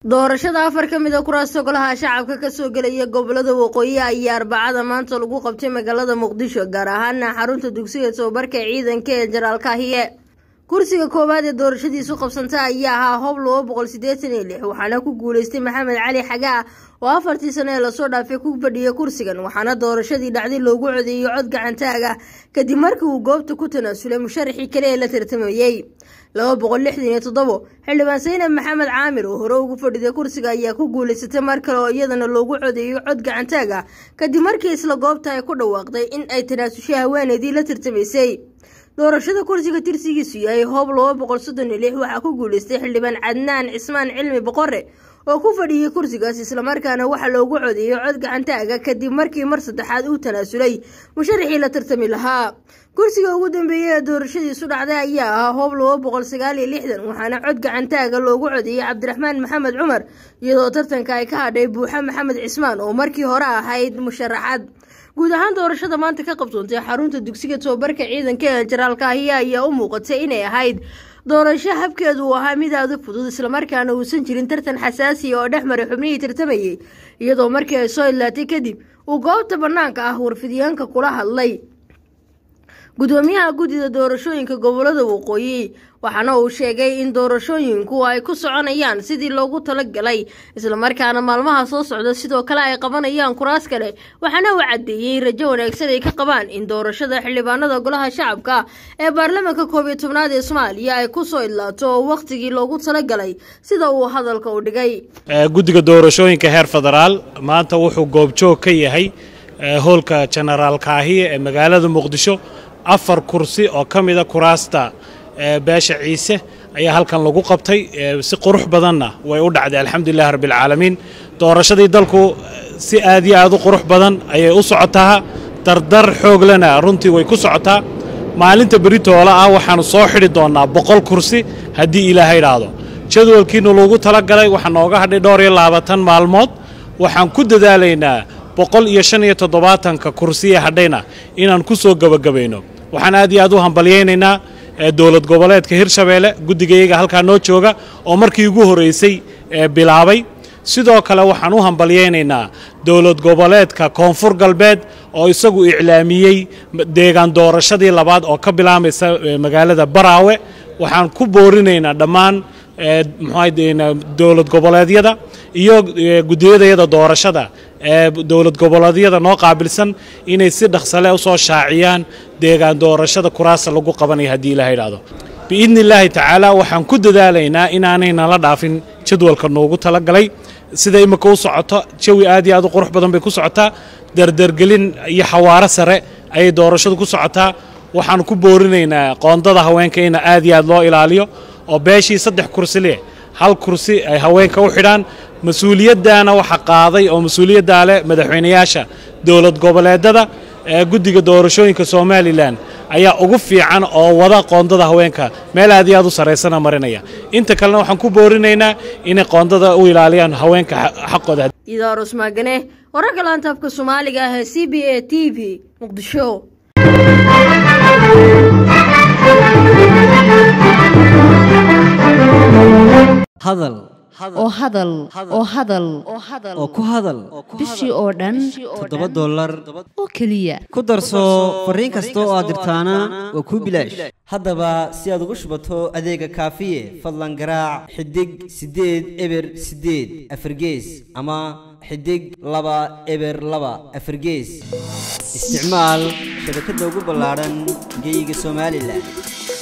doorashada afar ka mid a kuraasta golaha shacabka kasoo gelaya gobolada waqooyi ayaa arbacada maanta lagu qabtay magaalada muqdisho gaar ahaana xarunta dugsiga tababarka ciidanka ee jenaraal kaahiye kursiga koowaad ee doorashadiisu qabsanta ayaa ahaa hoob laba boqol sideetan iyo lix waxaana ku guuleystay maxamed cali xagaa oo afartii sano ee lasoo dhaafay ku fadhiyay kursigan waxaana doorashadii dhacday loogu codeeyey cod gacantaag ah kadib markii uu goobta ku tanaasulay musharaxii kale ee la tartamayey laba boqol lixdan iyo toddobo xildhibaan saynab maxamed caamir oo hore ugu fadhiday kursiga ayaa ku guuleysatay mar kale oo iyadana loogu codeeyey cod gacantaag ah kadib markii isla goobta ay ku dhawaaqday in ay tanaasushay haweeneydii la tartamaysay doorashada kursiga tirsigiisu yahay hoob laba boqol soddon iyo lix waxaa ku guuleystay xildhibaan cadnaan cismaan cilmi boqore oo ku fadhiyey kursigaas islamarkaana waxaa loogu codeeyey cod gacantaaga kadib markii mar saddexaad uu tanaasulay musharaxii la tartami lahaa kursiga ugu dambeeyey ee doorashadiisu dhacday ayaa ahaa hoob laba boqol sagaal iyo lixdan waxaana cod gacantaaga loogu codeeyey cabdiraxmaan maxamed cumar iyadoo tartanka ay ka hadhay buuxa maxamed cismaan oo markii hore ahayd musharaxad guud ahaan doorashada maanta ka qabsoontay xarunta dugsiga tababarka ciidanka ee jenaraal kaahiye ayaa u muuqatay inay ahayd doorasho habkeedu uu ahaa mid aada u fudud islamarkaana uusan jirin tartan xasaasiya oo dhex maray xubnihii tartamayay iyadoo markii ay soo idlaatay kadib uu goobta bannaanka ah warfidyaanka kula hadlay gudoomiyaha guddida doorashooyinka gobolada waqooyi waxaana uu sheegay in doorashooyinku ay ku soconayaan sidii loogu talagalay islamarkaana maalmaha soo socda sidoo kale ay qabanayaan kuraas kale waxaana uu caddeeyey rajo wanaagsan ay ka qabaan in doorashada xildhibaanada golaha shacabka ee baarlamaanka koob iyo tobnaad ee soomaaliya ay kusoo idlaato oo wakhtigii loogu talagalay sida uu hadalka u dhigay guddiga doorashooyinka heer federaal maanta wuxuu goobjoog ka yahay hoolka jenaraal kaahiye ee magaalada muqdisho afar kursi oo ka mida kuraasta beesha ciise ayaa halkan lagu qabtay si qurux badanna way u dhacday alxamdulilahi rabbialcaalamiin doorashadii dalku si aad iyo aad u qurux badan ayay u socotaa dardar xooglena runtii way ku socotaa maalinta beritoola ah waxaannu soo xidhi doonnaa boqol kursi haddii ilaahay idhaahdo jadwalkiinu lagu talagalay waxaa nooga hadhay dhowr iyo labaatan maalmood waxaan ku dadaalaynaa boqol iyo shan iyo toddobaatanka kursiye hadhayna inaan ku soo gebagabayno waxaan aad iyo aad u hambalyaynaynaa dowlad goboleedka hirshabeelle guddigayaga halkaa noo jooga oo markii ugu horraysay bilaabay sidoo kale waxaan u hambalyaynaynaa dowlad goboleedka koonfur galbeed oo isagu iclaamiyey deegaan doorashadii labaad oo ka bilaamaysa magaalada baraawe waxaan ku boorinaynaa dhammaan muxuu dowlad goboleedyada iyo guddiyadayada doorashada ee dowlad goboleedyada noo qaabilsan inay si dhaqsale u soo shaaciyaan deegaan doorashada kuraasa lagu qabanaya haddii ilaha idhaahdo biidni illaahi tacaala waxaan ku dadaalaynaa inaanay nala dhaafin jadwalka noogu talagalay sida imika u socoto jawi aad iyo aad u qurux badan bay ku socotaa dardargelin iyo xawaaro sare ayay doorashadu ku socotaa waxaan ku boorinaynaa qoondada haweenka ina aad iyo aad loo ilaaliyo oo beeshii saddex kursi leh hal kursi ay haweenka u xidhaan mas-uuliyaddaana waxa qaaday oo mas-uuliyaddaa leh madaxweynayaasha dowlad goboleedada ee guddiga doorashooyinka somalilan ayaa ugu fiican oo wada qoondada haweenka meel aad iyo aad u sarraysana marinaya inta kalena waxaan ku boorinaynaa inay qoondada u ilaaliyaan haweenka xaqooda idaarus maagane wararka laantaabka soomaaliga ah ee c b a t v muqdisho hadal oo hadal oo hadal oo ku hadal bishii oo dhan toddoba dollar oo keliya ku darso fariin kasta oo aad dirtaana waa kuu bilaash haddaba si aad ugu shubato adeega kaafiye fadlan garaac xidig siddeed eber siddeed afargees ama xidig laba eber laba afargees isticmaal shabakadda ugu ballaadhan geyga somalilan